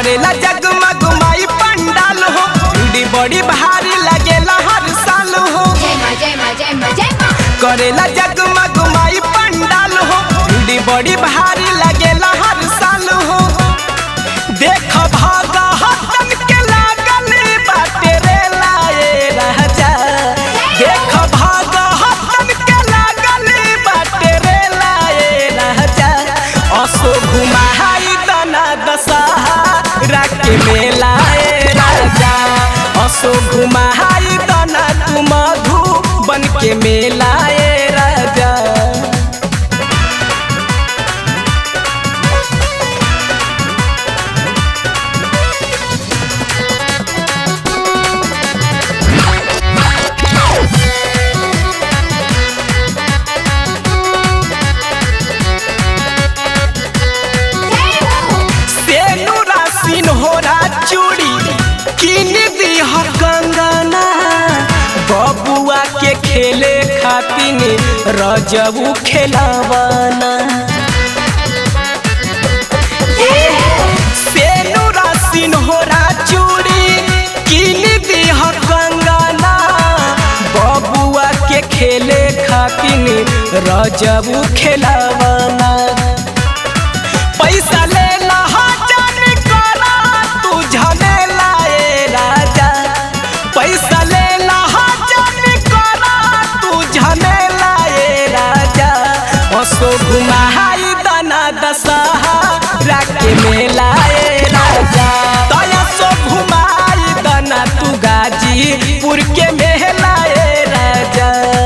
करेला जगमग माई पंडाल हो भीड़ बड़ी भारी लगेला हर साल हो जय माँ जय माँ जय माँ जय माँ करेला जगमग माई पंडाल हो भीड़ बड़ी भारी लगेला हर साल हो देख भागा हतन के लागल बाटे रे लाए राजा देख भागा हतन के लागल बाटे रे लाए राजा असो घुमाई दना दशहरा के मेलाए राजा असो घुमाई दना तू मधु बन के मेलाए राजा सेनु रासिन होरा चूड़ी किन दी ह कंगना बबुआ के खेले खातिन रजबू खेलावाना सेनु रासिन होरा चूड़ी किन दी ह कंगना बबुआ के खेले खातिन रजबू खेलावाना पैसा ले जान करा तू झमेला ए राजा पैसा ले जान करा तू झमेला ए राजा असो घुमाई दना दशहरा के मेला ए राजा तया सो घुमाई दना तू गाजीपुर के मेला ए राजा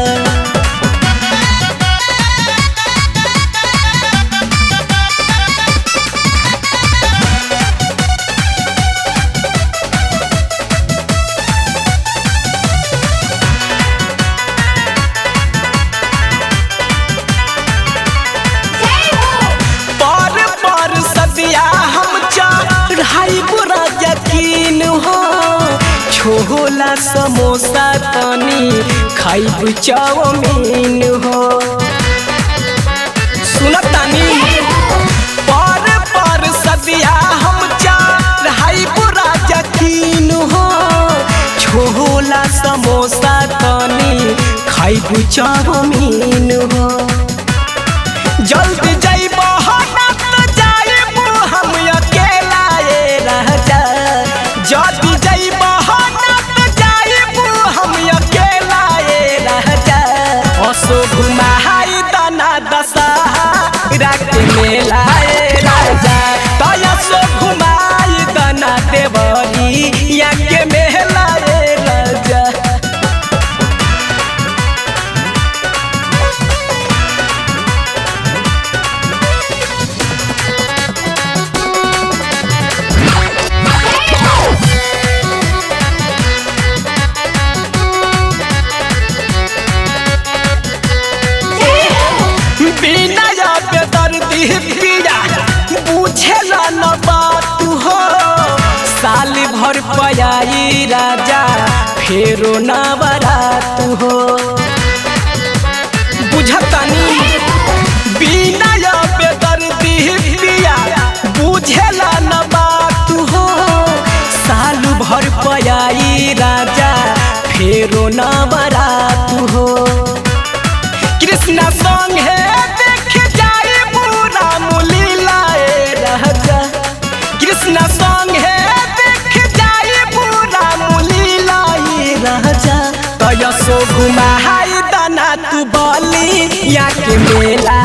पर पर सदिया हम चढ़ाई बुरा यकीन हो छोला समोसा तनी खाइब चाउमीन हो सुनतानी पर पर सदिया हम चढ़ाई बुरा यकीन हो छोला समोसा तनी खाइब चाउमीन हो जल्दी जइब त जाइब हम अकेला ए राजा जल्दी जइब त जाइब हम अकेला ए राजा असो घुमाई दना दशहरा के मेला ए राजा तया सो घुमाई दना देवरी या के मेला ए राजा बिना पे दर्दी पिया बुझेला न बात हो साल भर पयाई राजा फेरो ना बरात हो बुझतानी बिना पे दर्दी पिया बुझेला न बात हो साल भर पयाई राजा फेरो ना बरात हो कृष्णा संग है देख जाए पूरा मुलीला ए राजा कृष्णा संग है देख जाए पूरा मुलीला ए राजा तयसो घुमाई दना तू बली या के मेला